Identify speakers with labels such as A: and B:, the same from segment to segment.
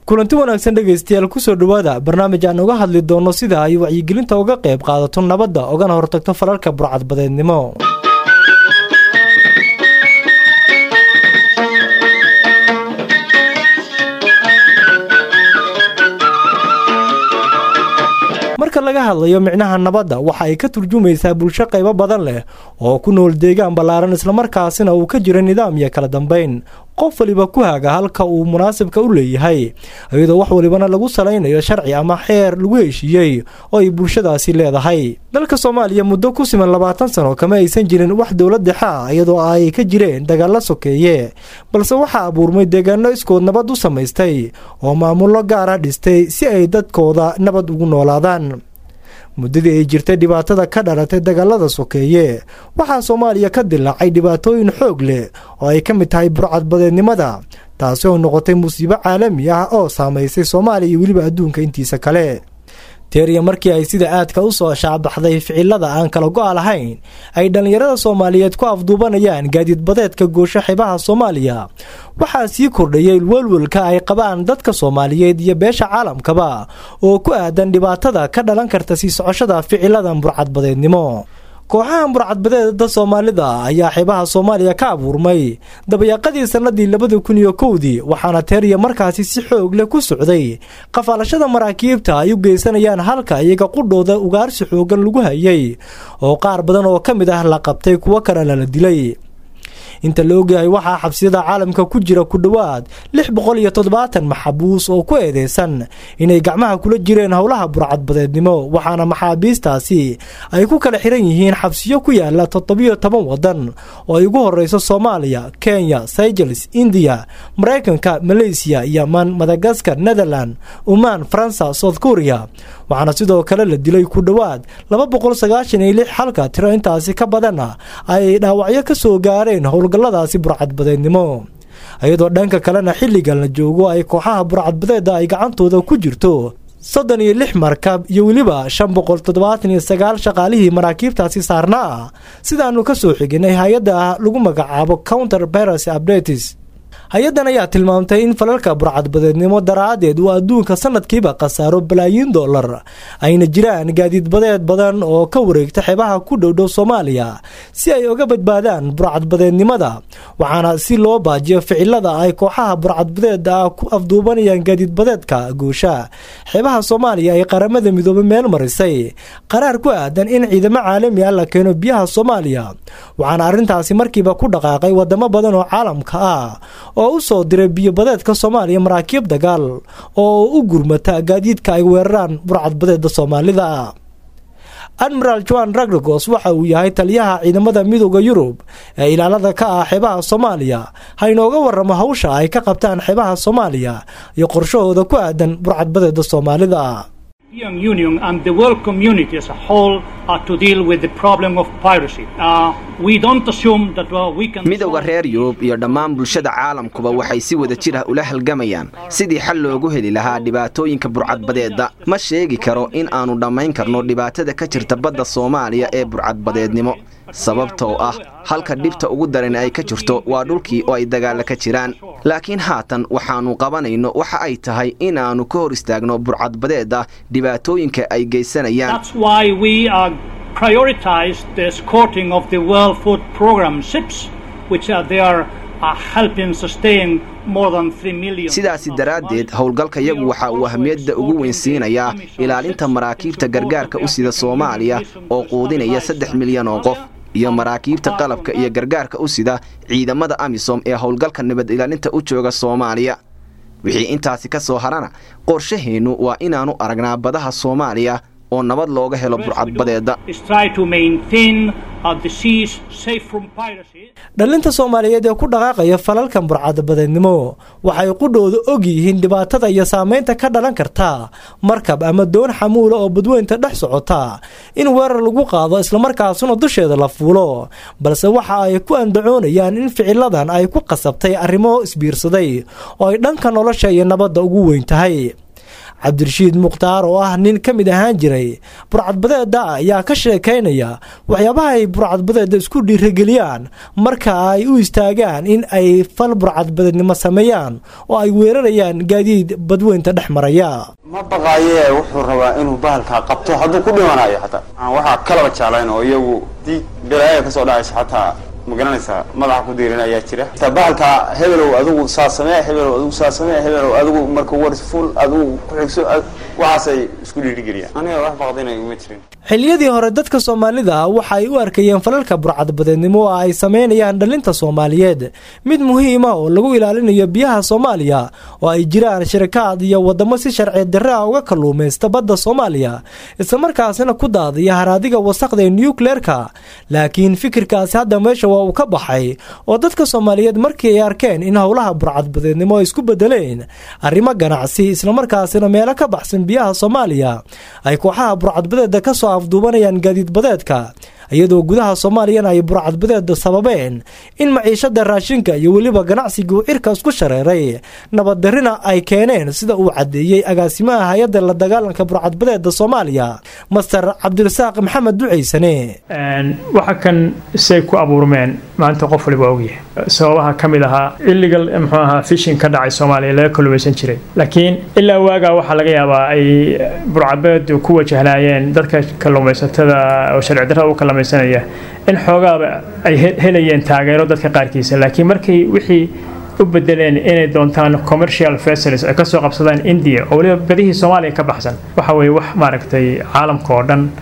A: kulanti wanaagsan dhegaystayaal kusoo dhowaada barnaamij aan uga hadli doono sida ay wacyigelinta uga qayb qaadato nabadda ogana hortagto falalka burcadbadeednimo marka laga hadlayo micnaha nabadda waxa ay ka turjumaysaa bulsho qaybo badan leh oo ku nool deegaan ballaaran islamarkaasina uu ka jiro nidaam iyo kala dambayn qof waliba ku haga halka uu munaasibka u leeyahay iyadoo wax walibana lagu salaynayo sharci ama xeer lagu heshiiyey oo ay bulshadaasi leedahay dalka soomaaliya muddo ku siman labaatan sano kama aysan jirin wax dowlad dhexe ah iyadoo ay ka jireen dagaalla sokeeye balse waxaa abuurmay deegaano iskood nabad u samaystay oo maamullo gaara dhistay si ay dadkooda nabad ugu noolaadaan muddadii ay jirtay dhibaatada ka dhalatay dagaalada sokeeye waxaa soomaaliya ka dilaacay dhibaatooyin xoog leh oo ay ka mid tahay burcadbadeednimada taasi oo noqotay musiibo caalami ah oo saamaysay soomaaliya iyo weliba adduunka intiisa kale teeriya markii ay sida aadka u soo shaabaxday ficilada aan kala go-a lahayn ay dhallinyarada soomaaliyeed ku afduubanayaan gaadiidbadeedka goosho xibaha soomaaliya waxaa sii kordhayay welwelka ay qabaan dadka soomaaliyeed iyo beesha caalamkaba oo ku aadan dhibaatada ka dhalan karta sii socoshada ficiladan burcadbadeednimo kooxahan burcadbadeeda soomaalida ayaa xibaha soomaaliya ka abuurmay dabayaaqadii sannadii labada kun iyo kowdii waxaana teeriya markaasi si xoog leh ku socday qafaalashada maraakiibta ay u geysanayaan halka iyaga qudhooda ugaarsi xoogan lagu hayay oo qaar badan oo ka mid ah la qabtay kuwo kalena la dilay inta la ogyahay waxaa xabsiyada caalamka ku jira ku dhowaad lix boqol iyo toddobaatan maxabuus oo ku eedeysan inay gacmaha kula jireen howlaha burcadbadeednimo waxaana maxaabiistaasi ay ku kala xiran yihiin xabsiyo ku yaala toddobiyo toban wadan oo ay ugu horeyso soomaaliya kenya sygeles indiya maraykanka maleysiya yeman madagaskar netherland umaan faransa south korea waxaana sidoo kale la dilay ku dhowaad laba boqol sagaashan iyo lix halka tiro intaasi ka badanna ay dhaawacyo ka soo gaareen howlgalladaasi burcadbadeednimo iyadoo dhanka kalena xilligan la joogo ay kooxaha burcadbadeeda ay gacantooda ku jirto soddon iyo lix markab iyo weliba shan boqol toddobaatan iyo sagaal shaqaalihii maraakiibtaasi saarna ah sidaanu ka soo xiginay hay-adda lagu magacaabo counter baras updates hay-addan ayaa tilmaamtay in falalka burcadbadeednimo daraaddeed uu adduunka sanadkiiba khasaaro balaayiin dollar ayna jiraan gaadiidbadeed badan oo ka wareegta xeebaha ku dhowdhow soomaaliya si ay uga badbaadaan burcadbadeednimada waxaana si loo baajiyo ficilada ay kooxaha burcadbadeeda ah ku afduubanayaan gaadiidbadeedka guusha xeebaha soomaaliya ay qaramada midoobe meel marisay qaraar ku aadan in ciidamo caalami ah la keeno biyaha soomaaliya waxaana arrintaasi markiiba ku dhaqaaqay wadamo badan oo caalamka ah oo u soo diray biyobadeedka soomaaliya maraakiib dagaal oo u gurmata gaadiidka ay weeraraan burcadbadeeda soomaalida admiral joan ragregos waxa uu yahay taliyaha ciidamada midooda yurub ee ilaalada ka ah xeebaha soomaaliya ha inooga waramo hawsha ay ka qabtaan xeebaha soomaaliya iyo qorshahooda ku aadan burcadbadeeda soomaalida
B: midowda reer yurub iyo dhammaan bulshada caalamkuba waxay si wada jir ah ula halgamayaan sidii xal loogu heli lahaa dhibaatooyinka burcadbadeedda ma sheegi karo in aannu dhammayn karno dhibaatada ka jirta badda soomaaliya ee burcadbadeednimo sababtoo ah halka dhibta ugu daran ay ka jirto waa dhulkii oo ay dagaalla ka jiraan laakiin haatan waxaannu qabanayno waxa ay tahay inaannu ka hor istaagno burcadbadeedda dhibaatooyinka ay geysanayaan sidaasi daraaddeed howlgalkayagu waxa uu ahmiyadda ugu weyn siinayaa ilaalinta maraakiibta gargaarka u sida soomaaliya oo quudinaya saddex milyan oo qof iyo maraakiibta qalabka iyo gargaarka u sida ciidamada amisom ee howlgalka nabad ilaalinta u jooga soomaaliya wixii intaasi ka soo harana qorshaheennu waa inaannu aragnaa badaha soomaaliya oo nabad looga helo burcadbadeeda
A: dhallinta soomaaliyeed ee ku dhaqaaqaya falalkan burcadbadeednimo waxay qudhooda og yihiin dhibaatada iyo saameynta ka dhalan karta markab ama doon xamuula oo badweynta dhex socota in weerar lagu qaado islamarkaasuna dusheeda la fuulo balse waxa ay ku andacoonayaan in ficiladan ay ku qasabtay arrimo isbiirsaday oo ay dhanka nolosha iyo nabadda ugu weyn tahay cabdirashiid mukhtaar oo ah nin ka mid ahaan jiray burcadbadeeda ayaa ka sheekaynaya waxyaabaha ay burcadbadeeda isku dhiirageliyaan marka ay u istaagaan in ay fal burcadbadeednimo sameeyaan oo ay weerarayaan gaadiid badweynta dhex maraya
C: ma baqaaye wuxuu rabaa inuu bahalkaa qabto hadduu ku dhimanayo xataa waxaa kalaba jeclayn oo iyagu dii balaaya kasoo dhacayso xataa ma garanaysaa madaxa ku diirin ayaa jira taa bahalkaa hebelow adigu saa samee hebelow adigu saa samee hebelow adigu marka wars full adigu ku xigso waxaasay isku dhiirigeliyaan aniga wax baqdinay uma jirin
A: xilliyadii hore dadka soomaalida waxa ay u arkayeen falalka burcadbadeednimo oo ay sameynayaan dhalinta soomaaliyeed mid muhiima oo lagu ilaalinayo biyaha soomaaliya oo ay jiraan shirakaad iyo wadamo si sharci darre ah uga kalluumaysta badda soomaaliya islamarkaasina ku daadiya haraadiga wasaqda ee nucleerka laakiin fikirkaasi hadda meesha waa uu ka baxay oo dadka soomaaliyeed markii ay arkeen in howlaha burcadbadeednimo ay isku bedeleen arrimo ganacsi islamarkaasina meelo ka baxsan biyaha soomaaliya ay kooxaha burcadbadeeda kasoo afduubanayaan gaadiid badeedka iyadoo gudaha soomaaliyana ay burcadbadeeda sababeen in maciishada raashinka iyo weliba ganacsiga uu cirka isku shareeray nabaddarrina ay keeneen sida uu caddeeyey agaasimaha hay-adda la dagaalanka burcadbadeeda soomaaliya master cabdirasaaq maxamed duceysane
D: waxa kan say ku abuurmeen maanta qof waliba ogyahay sababaha ka mid ahaa illegal muxuu ahaa fishin ka dhacay soomaaliya laga kalluumaysan jiray laakiin ilaa waagaa waxaa laga yaabaa ay burcadbadeedu ku wajahnaayeen dadka kalluumaysatada oo sharci darrada u kalluumaysanaya in xoogaaba ay helayeen taageero dadka qaarkiisa laakiin markay wixii u bedeleen inay doontaan commercial vessels ay kasoo qabsadaan india oo waliba badihii soomaaliya ka baxsan waxa weeye wax maaragtay caalamka oo dhan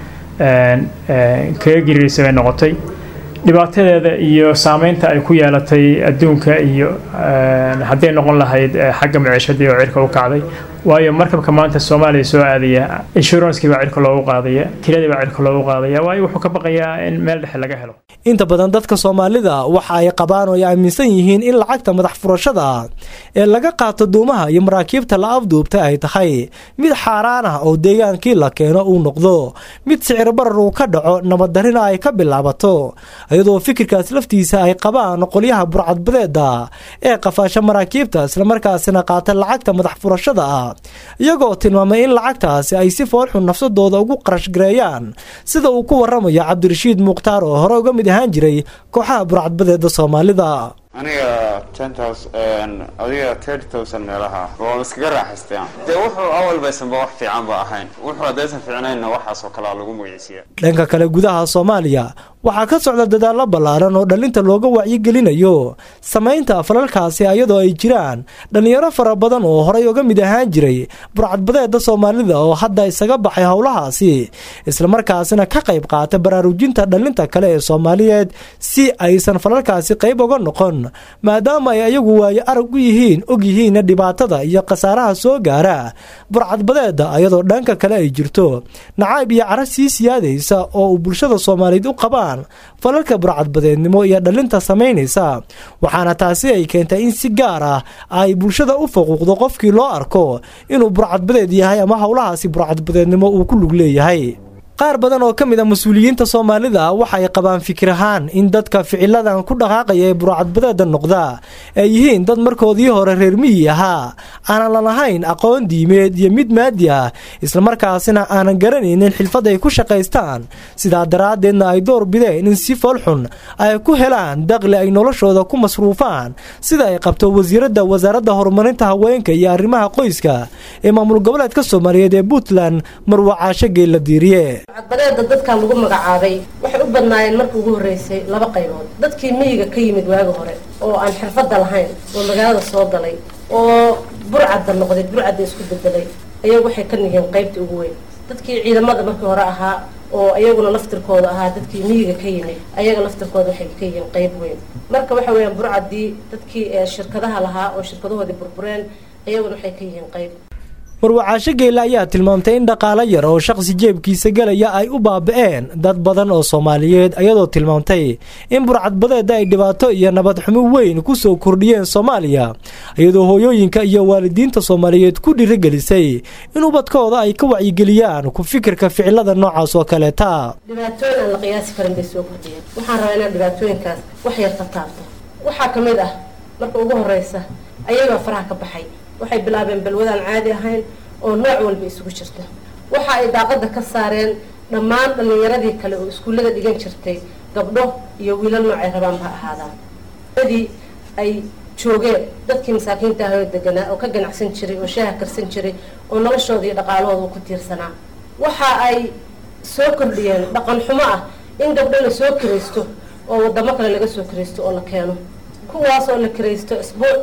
D: kaga giriirisa bay noqotay dhibaatadeeda iyo saameynta ay ku yeelatay adduunka iyo hadday noqon lahayd xagga maciishadii oo cirka u kacday waayo markabka maanta soomaaliya soo aadaya inshuranskii baa cirka loogu qaadaya kiradii baa cirka loogu qaadaya waayo wuxuu ka baqayaa in meel dhexe laga helo
A: inta badan dadka soomaalida waxa ay qabaan oo ay aaminsan yihiin in lacagta madax furashada ee laga qaato duumaha iyo maraakiibta la afduubta ay tahay mid xaaraan ah oo deegaankii la keeno uu noqdo mid sicir barar uu ka dhaco nabaddarrina ay ka bilaabato iyadoo fikirkaas laftiisa ay qabaan qolyaha burcadbadeeda ee qafaasha maraakiibta islamarkaasina qaata lacagta madax furashada ah iyagoo tilmaamay in lacagtaasi ay si foolxun nafsadooda ugu qarashgareeyaan sida uu ku waramayo cabdirashiid mukhtaar oo hore uga mid ahaan jiray kooxaha burcadbadeeda soomaalida
C: aniga ten thousand adiga thirty thousand meelaha waa iskaga raaxaysteen dee wuxuu awalbaysanba wax fiican ba ahayn wuxuu haddaysan fiicnaynna waxaas oo kalea lagu magiciisiya
A: dhanka kale gudaha soomaaliya waxaa ka socda dadaallo ballaaran oo dhallinta looga wacyigelinayo samaynta falalkaasi iyadoo ay jiraan dhallinyaro fara badan oo horay uga mid ahaan jiray burcadbadeeda soomaalida oo hadda isaga baxay howlahaasi islamarkaasina ka qayb qaata baraarujinta dhallinta kale ee soomaaliyeed si aysan falalkaasi qayb uga noqon maadaama ay ayagu waayo arag u yihiin og yihiinna dhibaatada iyo khasaaraha soo gaara burcadbadeeda iyadoo dhanka kale ay jirto nacayb iyo cara sii siyaadaysa oo uu bulshada soomaaliyeed u qabaan falalka burcadbadeednimo iyo dhallinta samaynaysa waxaana taasi ay keentay in si gaar ah ay bulshada u faquuqdo qofkii loo arko inuu burcadbadeed yahay ama howlahaasi burcadbadeednimo uu ku lug leeyahay qaar badan oo ka mid a mas-uuliyiinta soomaalida waxa ay qabaan fikir ahaan in dadka ficiladan ku dhaqaaqaya ee burcadbadeeda noqda ay yihiin dad markoodii hore reer miyi ahaa aanan la lahayn aqoon diimeed iyo mid maadi ah islamarkaasina aanan garanaynin xilfad ay ku shaqaystaan sidaa daraaddeedna ay door bideen in si foolxun ay ku helaan daqli ay noloshooda ku masruufaan sida ay qabto wasiiradda wasaaradda horumarinta haweenka iyo arrimaha qoyska ee maamul goboleedka soomaaliyeed ee puntland marwacaasho geella diiriye
E: burcadbadeeda dadkan lagu magacaabay waxay u badnaayeen markii ugu horreysay laba qaybood dadkii miyiga ka yimid waagi hore oo aan xirfadda lahayn oo magaalada soo galay oo burcadda noqday burcadda isku bedelay ayagu waxay ka yihiin qaybtii ugu weyn dadkii ciidamada markii hore ahaa oo iyaguna laftirkooda ahaa dadkii miyiga ka yimid ayaga laftirkooda waxay ka yihiin qayb weyn marka waxa weeyaan burcaddii dadkii shirkadaha lahaa oo shirkadahoodii burbureen ayaguna waxay ka yihiin qayb
A: marwacaasho geelle ayaa tilmaamtay in dhaqaalo yar oo shaqsi jeebkiisa gelaya ay u baaba'een dad badan oo soomaaliyeed ayadoo tilmaamtay in burcadbadeeda ay dhibaato iyo nabad xumo weyn ku soo kordhiyeen soomaaliya iyadoo hooyooyinka iyo waalidiinta soomaaliyeed ku dhiirigelisay in ubadkooda ay ka wacyigeliyaan ku fikirka ficilada noocaas oo kaleeta
E: dhibaatooyin aan la qiyaasi karin bay soo kordhiyeen waxaan rabaa inaan dhibaatooyinkaas wax yar ka taabto waxaa ka mid ah marka ugu horreysa ayagaa faraha ka baxay waxay bilaabeen balwadaan caadi ahayn oo nooc walba isugu jirta waxa ay daaqada ka saareen dhammaan dhallinyaradii kale oo iskuullada dhigan jirtay gabdho iyo wiilal noocay rabaan ha ahaadaan adii ay joogeen dadkii masaakiinta ah oo deganaa oo ka ganacsan jiray oo shaaha karsan jiray oo noloshooda iyo dhaqaalahooda ku tiirsanaa waxa ay soo kordhiyeen dhaqan xumo ah in gabdho la soo kiraysto oo wadamo kale laga soo kiraysto oo la keeno kuwaas oo la kiraysto isbuuc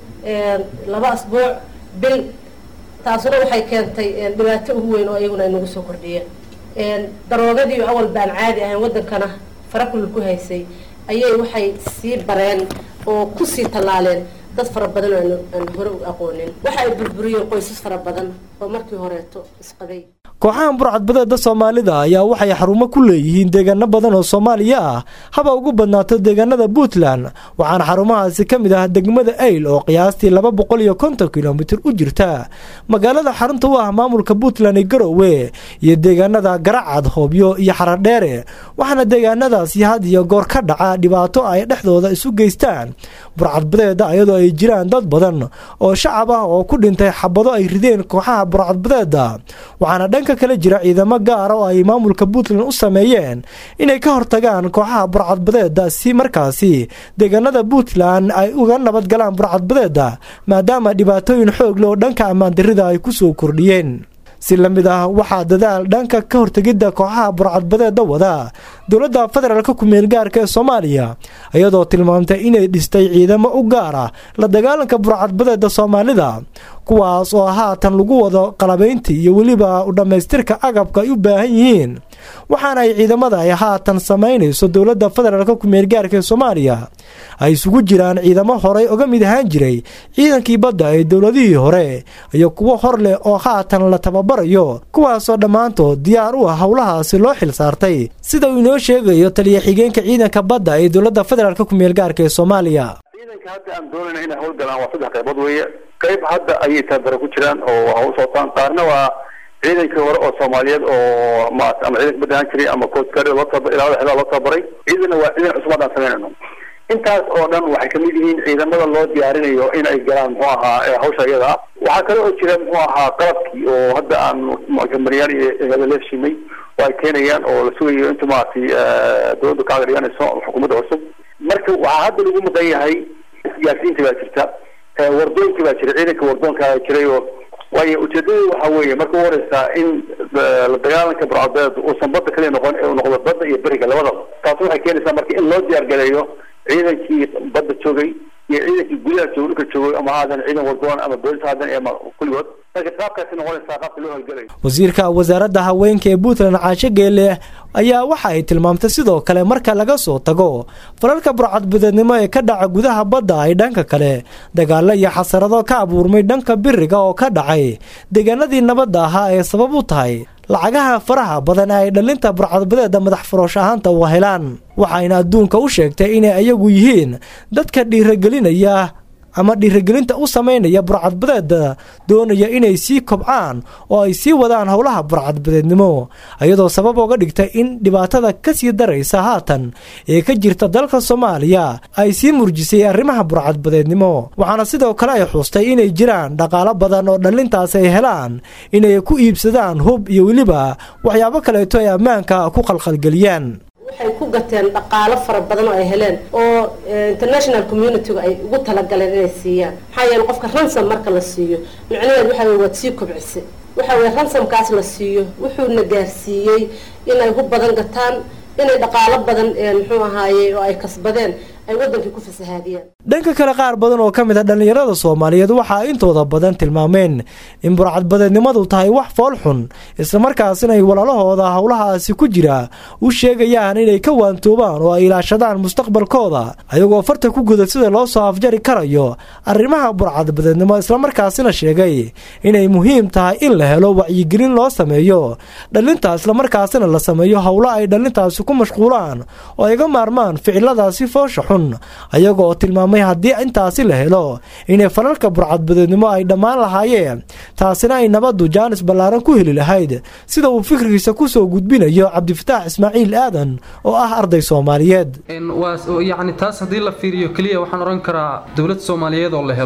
E: laba asbuuc bil taasuna waxay keentay dhibaato ugu weyn oo iyaguna ay nagu soo kordhiyeen daroogadii awal baan caadi ahayn wadankana farakul ku haysay ayay waxay sii bareen oo kusii tallaaleen dad fara badan oo aan hore u aqoonin waxa ay burburiyeen qoysas fara badan oo markii horeeto isqabay
A: kooxahan burcadbadeeda soomaalida ayaa waxay xarumo ku leeyihiin deegaano badan oo soomaaliya ah haba ugu badnaato deegaanada puntland waxaana xarumahaasi ka mid ah degmada ayl oo qiyaastii laba boqol iyo konton kilomitir u jirta magaalada xarunta u ah maamulka puntland ee garowe iyo deegaanada garacad hoobyo iyo xaradheere waxaana deegaanadaasi had iyo goor ka dhaca dhibaato ay dhexdooda isu geystaan burcadbadeeda ayadoo ay jiraan dad badan oo shacab ah oo ku dhintay xabado ay rideen kooxaha burcadbadeeda waxaana dhanka kale jira ciidamo gaara oo ay maamulka puntland u sameeyeen inay ka hortagaan kooxaha burcadbadeeda si markaasi deegaanada puntland ay uga nabadgalaan burcadbadeeda maadaama dhibaatooyin xoog leh oo dhanka ammaandarida ay ku soo kordhiyeen si la mid ah waxaa dadaal dhanka ka hortegidda kooxaha burcadbadeeda wada dowladda federaalka ku-meel gaarka ee soomaaliya iyadoo tilmaamtay inay dhistay ciidamo u gaar ah la dagaalanka burcadbadeeda soomaalida kuwaas oo haatan lagu wado qalabayntii iyo weliba u dhammaystirka agabka ay u baahan yihiin waxaana ay ciidamada ay haatan samaynayso dowladda federaalka ku-meel gaarka ee soomaaliya ay isugu jiraan ciidamo horey uga mid ahaan jiray ciidankii badda ee dowladihii hore iyo kuwo hor leh oo haatan la tababarayo kuwaasoo dhammaantood diyaar u ah howlahaasi loo xil saartay sida uu inoo sheegayo taliya xigeenka ciidanka badda ee dowladda federaalka ku-meel gaarka ee soomaaliya
F: ciidanka hadda aan doonayna inay howlgalaan waa saddex qaybood weeye qayb hadda ayay tababaro ku jiraan oo hawl sootaan qaarna waa ciidankii hore oo soomaaliyeed oo ma ama ciidanka badda ahaan jiray ama coastguard loo taba ilaalada xeebaha loo tababaray ciidanna waa ciidan cusub haddaan samaynayno intaas oo dhan waxay kamid yihiin ciidamada loo diyaarinayo in ay galaan muxuu ahaa hawsha iyada ah waxaa kale oo jira muxuu ahaa qalabkii oo hadda aan maryaal iyo leefshimay oo ay keenayaan oo la sugayo inta maaragtay dowladda kaaga dhiganayso xukuumadda cusub marka waxaa hadda lagu mudan yahay isgaarsiinta baa jirta wardooyinka baa jira ciidanka wardoonka jiray oo waayo ujeedadu waxa weeye marka u horeysaa in la dagaalanka burcadbeed uusan badda kaliya noqon ee uu noqdo badda iyo beriga labadaba taasi waxay keenaysaa marka in loo diyaar galeeyo ciidankii badda joogay iyo ciidankii gudaha joogay dhulka joogay ama haadan ciidan wardoon ama boolis haadan ama kulligood marka qaabkaasi noqonaysaa qaabka loo howlgalayo
A: wasiirka wasaaradda haweenka ee puntland caasho geele ayaa waxa ay tilmaamtay sidoo kale marka laga soo tago falalka burcadbadeednimo ee ka dhaca gudaha badda ay dhanka kale dagaalo iyo xasarado ka abuurmay dhanka biriga oo ka dhacay deegaanadii nabadda ahaa ee sabab u tahay lacagaha faraha badan ee ay dhalinta burcadbadeeda madax furoosh ahaanta u helaan waxayna adduunka u sheegtay inay ayagu yihiin dadka dhiiragelinaya ama dhiiragelinta u samaynaya burcadbadeeda doonaya inay sii kobcaan oo ay sii wadaan howlaha burcadbadeednimo iyadoo sabab oga dhigtay in dhibaatada ka sii daraysa haatan ee ka jirta dalka soomaaliya ay sii murjisay arrimaha burcadbadeednimo waxaana sidoo kale ay xuustay inay jiraan dhaqaalo badan oo dhallintaas ay helaan inay ku iibsadaan hub iyo weliba waxyaabo kaleeto ay ammaanka ku qalqalgeliyaan
E: waxay ku gateen dhaqaalo fara badan oo ay heleen oo international communityga ay ugu talagaleen inay siiyaan maxaa yeele qofka ransom marka la siiyo micnaheed waxa wey waad sii kobcisay waxa weye ransomkaas la siiyo wuxuuna gaarsiiyey inay hub badan gataan inay dhaqaalo badan muxuu ahaaye oo ay kasbadeen ay wadankii ku fasahaadiyaan
A: dhanka kale qaar badan oo ka mid a dhallinyarada soomaaliyeed waxaa intooda badan tilmaameen in burcadbadeednimadu tahay wax fool xun islamarkaasina ay walaalahooda howlahaasi ku jira u sheegayaan inay ka waantoobaan oo ay ilaashadaan mustaqbalkooda ayagoo farta ku guda sida loo soo afjari karayo arrimaha burcadbadeednimo islamarkaasina sheegay inay muhiim tahay in la helo wacyigelin loo sameeyo dhalinta islamarkaasina la sameeyo howlo ay dhalintaasi ku mashquulaan oo ay ga maarmaan ficiladaasi foosha xun ayagoo tilmaamay haddii intaasi la helo inay falalka burcadbadeednimo ay dhammaan lahaayeen taasina ay nabaddu jaanis ballaaran ku heli lahayd sida uu fikrigiisa kusoo gudbinayo cabdifataax ismaaciil aadan oo ah arday soomaaliyeed
G: yacni taas haddii la fiiriyo keliya waxaan odhan karaa dowlad soomaaliyeed oo la helo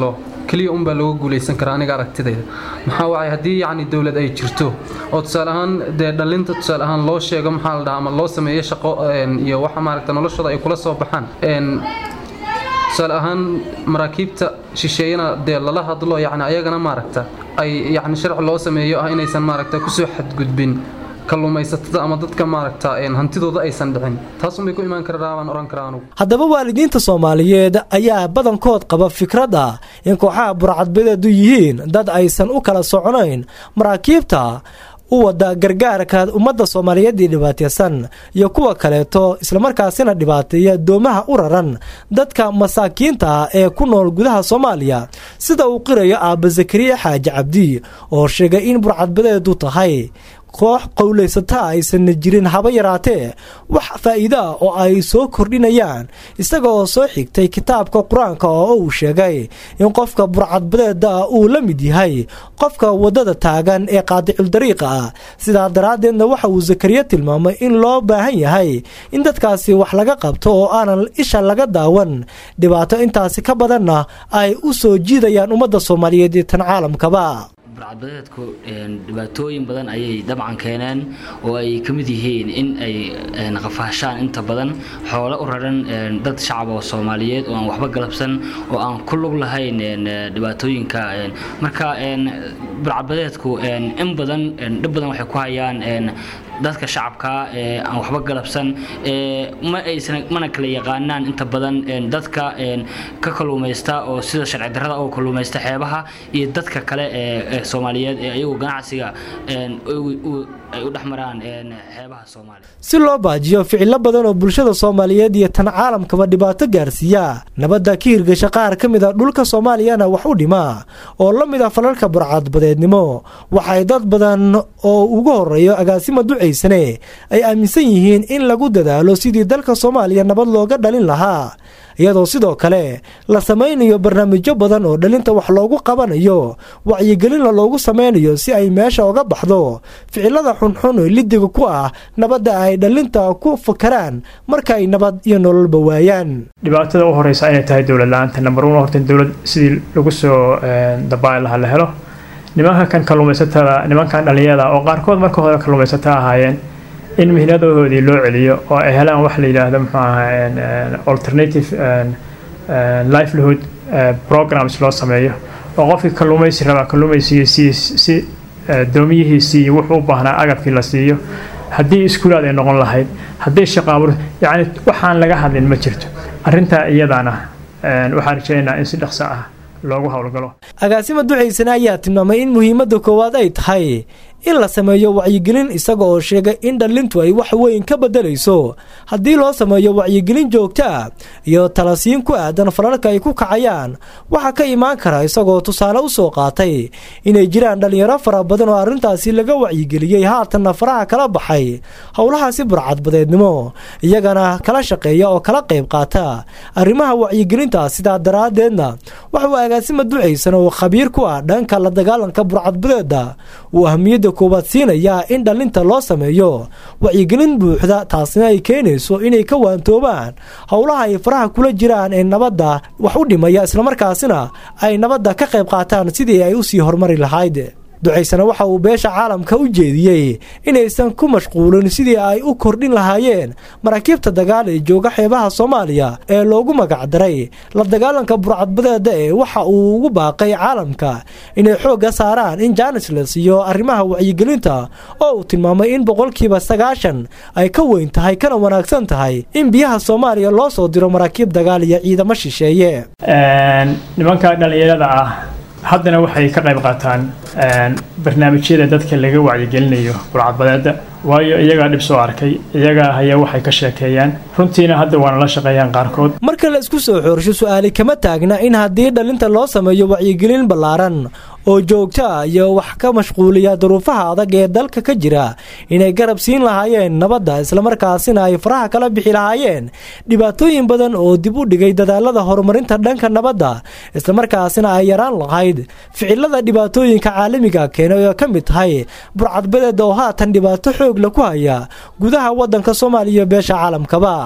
G: keliya unbaa looga guulaysan karaa aniga aragtidayda maxaa wacay haddii yacni dowlad ay jirto oo tusaale ahaan dee dhallinta tusaale ahaan loo sheego maxaa la dhahaa ama loo sameeyo shaqo iyo waxa maaragta noloshooda ay kula soo baxaan tusaale ahaan maraakiibta shisheeyana dee lala hadlo yacni ayagana maaragta ay yacni sharci loo sameeyo ah inaysan maaragta kusoo xadgudbin kalluumaysatada ama dadka maaragta hantidooda aysan dhicin taasunbay ku imaan karaa baan oran karaa anugu
A: haddaba waalidiinta soomaaliyeed ayaa badankood qaba fikradda in kooxaha burcadbadeedu yihiin dad aysan u kala soconayn maraakiibta u wada gargaarka ummadda soomaaliyeedii dhibaataysan iyo kuwa kaleeto islamarkaasina dhibaateeya doomaha u raran dadka masaakiinta ah ee ku nool gudaha soomaaliya sida uu qirayo aabba zakariya xaaji cabdi oo sheegay in burcadbadeedu tahay koox qowlaysata aysanna jirin haba yaraatee wax faa'iido ah oo ay soo kordhinayaan isagaoo soo xigtay kitaabka qur-aanka oo uu sheegay in qofka burcadbadeeda ah uu la mid yahay qofka waddada taagan ee qaadiculdariiqa ah sidaa daraaddeedna waxa uu zakariya tilmaamay in loo baahan yahay in dadkaasi wax laga qabto oo aanan isha laga daawan dhibaato intaasi ka badanna ay u soo jiidayaan ummadda soomaaliyeed iyo tan caalamkaba
H: burcadbadeedku dhibaatooyin badan ayay dabcan keeneen oo ay ka mid yihiin in ay qafaashaan inta badan xoolo u raran dad shacab oo soomaaliyeed oo aan waxba galabsan oo aan ku lug lahayn dhibaatooyinka marka burcadbadeedku in badan dhib badan waxay ku hayaan dadka shacabka ee aan waxba galabsan ma aysan mana kala yaqaanaan inta badan dadka ka kalluumaysta oo sida sharci darrada oo kalluumaysta xeebaha iyo dadka kale ee soomaaliyeed ee ayagu ganacsiga ay u dhexmaraan xeebaha soomaaliya
A: si loo baajiyo ficilo badan oo bulshada soomaaliyeed iyo tan caalamkaba dhibaato gaarsiiya nabadda ka hirgasha qaar ka mid a dhulka soomaaliyana wax u dhima oo la mid a falalka burcadbadeednimo waxay dad badan oo ugu horeeyo agaasima ducaysane ay aaminsan yihiin in lagu dadaalo sidii dalka soomaaliya nabad looga dhalin lahaa iyadoo sidoo kale la samaynayo barnaamijyo badan oo dhalinta wax loogu qabanayo wacyigelinna loogu samaynayo si ay meesha uga baxdo ficilada xunxun oo lidiga ku ah nabadda ay dhalinta ku fakaraan marka ay nabad iyo nololba waayaan
D: dhibaatada u horeysa inay tahay dowlad la-aanta number one horta dowlad sidii lagu soo dabaali lahaa la helo nimanka kan kalluumaysatada nimankan dhalinyada oo qaarkood marka hore kalluumaysata ahaayeen in mihnadoodii loo celiyo oo ay helaan wax la yidhaahdo muxuu ahaa alternative livelihood programs loo sameeyo oo qofkii kalluumaysi rabaa kalluumaysiga si si doomiyihiisii iyo wuxuu u baahnaa agabkii la siiyo haddii iskuulaad ay noqon lahayd haddii shaqaabur yacni waxaan laga hadlin ma jirto arrintaa iyadaana waxaan rajaynaynaa in si dhaqso ah loogu howlgalo
A: agaasima ducaysane ayaa tilmaamay in muhiimadda koowaad ay tahay in la sameeyo wacyigelin isaga oo sheegay in dhallintu ay wax weyn ka beddelayso haddii loo sameeyo wacyigelin joogto ah iyo talasiin ku aadan falalka ay ku kacayaan waxaa ka imaan kara isagoo tusaale u soo qaatay inay jiraan dhallinyaro fara badan oo arrintaasi laga wacyigeliyey haatanna faraha kala baxay howlahaasi burcadbadeednimo iyagana kala shaqeeya oo kala qayb qaata arrimaha wacyigelinta sidaa daraaddeedna waxauu agaasima ducaysan oo khabiir ku ah dhanka la dagaalanka burcadbadeeda uu ahmiyadda koowaad siinayaa in dhallinta loo sameeyo wacyigelin buuxda taasina ay keenayso inay ka waantoobaan howlaha ay faraha kula jiraan ee nabadda wax u dhimaya islamarkaasina ay nabadda ka qayb qaataan sidii ay usii horumari lahayd ducaysana waxa uu beesha caalamka u jeediyey inaysan ku mashquulin sidii ay u kordhin lahaayeen maraakiibta dagaal ee jooga xeebaha soomaaliya ee loogu magacdaray la dagaalanka burcadbadeeda ee waxa uu ugu baaqay caalamka inay xoogga saaraan in jaanis la siiyo arrimaha wacyigelinta oo uu tilmaamay in boqolkiiba sagaashan ay ka weyn tahay kana wanaagsan tahay in biyaha soomaaliya loo soo diro maraakiib dagaal iyo ciidamo shisheeye
D: nimanka dhallinyarada ah haddana waxay ka qayb qaataan barnaamijyada dadka laga wacyigelinayo burcadbadeeda waayo iyagaa dhib soo arkay iyagaa haya waxay ka sheekeeyaan runtiina hadda waana la shaqeeyaan qaarkood
A: marka la isku soo xoorsho su-aali kama taagna in haddii dhallinta loo sameeyo wacyigelin ballaaran oo joogto ah iyo wax ka mashquuliya duruufaha adag ee dalka ka jira inay garab siin lahaayeen nabadda islamarkaasina ay faraha kala bixi lahaayeen dhibaatooyin badan oo dib u dhigay dadaalada horumarinta dhanka nabadda islamarkaasina ay yaraan lahayd ficilada dhibaatooyinka caalamiga keenay oo ka mid tahay burcadbadeeda oo haatan dhibaato xoog la ku haya gudaha waddanka soomaaliya beesha caalamkaba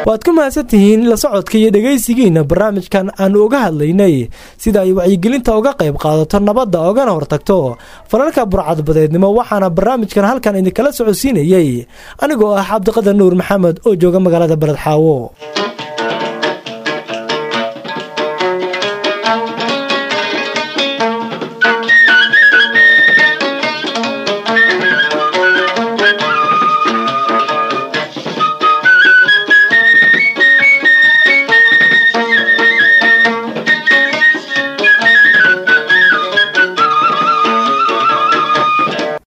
A: waad ku mahadsan tihiin la socodka iyo dhegaysigiina barnaamijkan aanu uga hadlaynay sida ay wacyigelinta uga qayb qaadato nabadda ogana hortagto falalka burcadbadeednimo waxaana barnaamijkan halkan idinkala socodsiinayey anigoo ah cabdiqadar nuur maxamed oo jooga magaalada beledxaawo